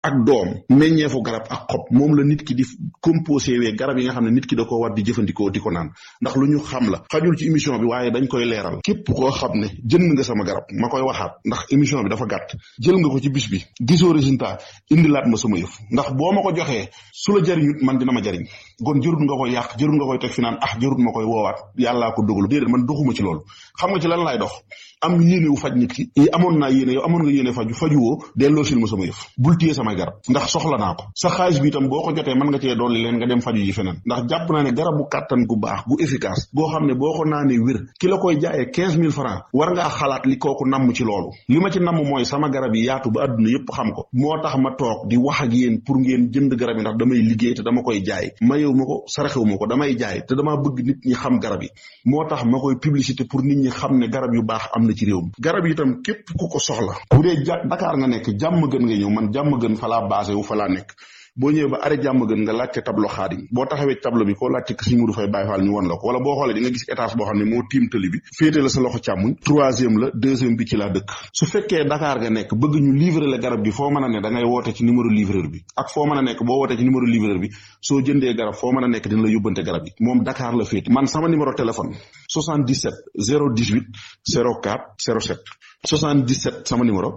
ak doom meññeefu garab ak xob moom la nit ki di composé wee garab yi nga xam ne nit ki da ko war di jëfandikoo di ko naan ndax lu ñu xam la xajul ci émission bi waaye dañ koy leeral képp koo xam ne jënd nga sama garab ma koy waxaat ndax émission bi dafa gàtt jël nga ko ci bis bi gisoo résultat indilaat ma sama yëf ndax boo ma ko joxee su la jariñut man dina ma jariñ kon jërut nga koy yàq jërut nga koy teg fi naan ah jërut ma koy woowaat yàllaa ko dogalu déedéet man doxuma ci loolu xam nga ci lan laay dox am yéene wu faj nit ki yi amoon naa yéene yow amoon nga yéene faju fajuwoo delloo sil ma sama yëf bul téye samay garab ndax soxla naa ko sa xaalis bi itam boo ko jotee mën nga cee dolli leen nga dem faju yi feneen ndax jàpp naa ne garabu kàttan gu baax gu efficace goo xam ne boo ko naanee wér ki la koy jaayee quinze mille francs war ngaa xalaat li kooku namm ci loolu li ma ci namm mooy sama garab yi yaatu ba àdduna yépp xam ko moo tax ma toog di wax ak yéen pour ngeen jënd garab yi ndax damay liggéey te dama koy jaay mayewu ma ko saraxewu ma ko damay jaay te damaa bëgg nit ñi xam garab yi moo tax ma koy publicité pour nit ñi xam ne garab yu baax am na ci réew mi garab yi itam képp ku ko soxla bu dee ja Dakar nga nekk jàmm gën nga ñëw man jàmm gën fa laa basé wu fa laa nekk boo ñëwee ba arrêt jàmm gën nga laajte tableau xaadim boo taxawee tableau bi koo laajte ko Sëriñ Mudu Fay Baay Faal ñu won la ko wala boo xoolee di nga gis étage boo xam ne moo tiim tali bi féete la sa loxo càmmuñ troisième la deuxième bi ci laa dëkk su fekkee Dakar nga nekk bëgg ñu livrer la garab gi foo mën a ne da ngay woote ci numéro livreur bi ak foo mën a nekk boo wootee ci numéro livreur bi soo jëndee garab foo mën a nekk dina la yóbbante garab yi moom Dakar la féete man sama numéro téléphone 77 018 04 07 77 sama numéro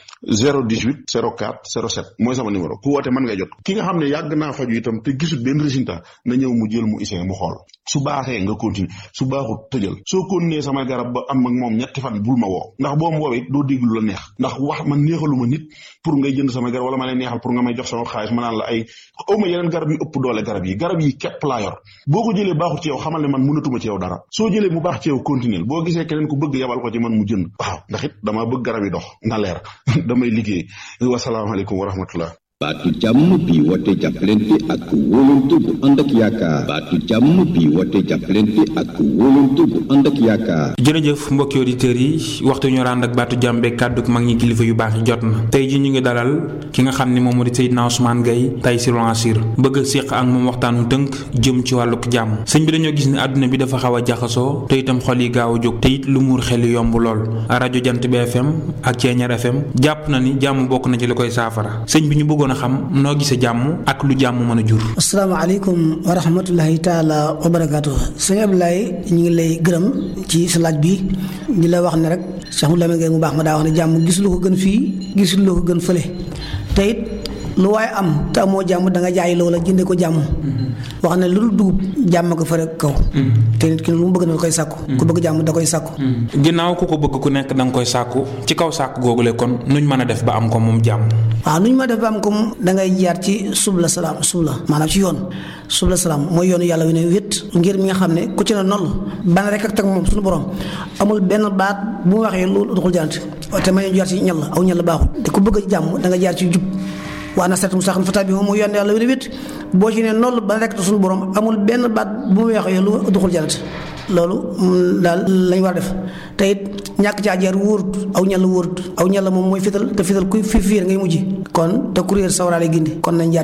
018 04 07 mooy sama numéro ku woote mën nga jot ki nga xam ne yàgg naa faju itam te gisul benn résultat na ñëw mu jël mu essayé mu xool su baaxee nga continuer su baaxut tëjal soo continuer sama garab ba am ak moom ñetti fan bul ma woo ndax boo ma woowee doo dégg lu la neex ndax wax man neexalu ma nit pour ngay jënd sama garab wala ma lay neexal pour nga may jox sama xaalis ma naan la ay aw ma yeneen garab yu ëpp doole garab yi garab yi képp laa yor boo ko jëlee baaxut ci yow xamal ne man mënatuma ci yow dara soo jëlee mu baax ci yow continuer boo gisee keneen ku bëgg yabal ko ci man mu jënd waaw ndax it damaa bëgg garab yi dox na leer damay liggéey wasalaamaaleykum wa rahmatullah baatu jàmm bi woote jàppalante ak wóolante bu ànd ak yaakaar baatu jàmm bi woote jàppalante ak wóolante bu ànd ak yaakaar jërëjëf mbokki auditeurs yi waxtu ñu ànd ak baatu jàmm beeg kàddu mag ñi kilifa yu baax yi jot na tey ji ñu ngi dalal ki nga xam ne moom moo di Seydina Ousmane Gaye Taysiroul Assir bëgg a séq ak moom waxtaanu tënk jëm ci wàlluk jàmm sëñ bi dañoo gis ne àdduna bi dafa xaw a jaxasoo te itam xol yi gaaw a jóg te it lu muur xel yomb lool rajo jant bi FM ak Ceeñar FM jàpp na ni jàmm bokk na ci li koy saafara sëñ bi ñu bëggoon a xam noo gisee jàmm ak lu jàmm mën a jur. asalaamaaleykum wa rahmatulahi taala wa barakaatu sëñ Abdoulaye ñu ngi lay gërëm ci sa laaj bi di la wax ne rek Cheikh Mouhamadou Lamine Gueye mu baax ma daa wax ne jàmm gisul ko gën fii gisul ko gën fële te it lu waaye am te amoo jàmm da nga jaay loola jëndee ko jàmm wax ne lu dul dugub jàmm ko fare kaw te nit ki lu mu bëgg na koy sàkku ku bëgg jàmm da koy sàkku ginnaaw ku ko bëgg ku nekk da nga koy sàkku ci kaw sàkku googule kon nuñ mën a def ba am ko moom jàmm waaw nuñ ma def ba am ko da ngay jaar ci subla salaam subla maanaam ci yoon subla salaam mooy yoonu yàlla wi ne wét ngir mi nga xam ne ku ci ne noll ban rek ak teg moom suñu borom amul benn baat bu mu waxee lu doxul jant te ma ñu jaar ci ñal aw ñal baaxul te ku bëgg jàmm da nga jaar ci jub waa na seet mu sax fata bi moom mooy yoon yàlla wi ne wét boo ci ne noll ban rek suñu borom amul benn baat bu mu waxee lu doxul jant loolu daal lañ war a def te it ñàkk caa jaar wóorut aw ñal wóorut aw ñal moom mooy fital te fital kuy fi fiir ngay mujj kon te kuréel sawaraale gindi kon nañ jaar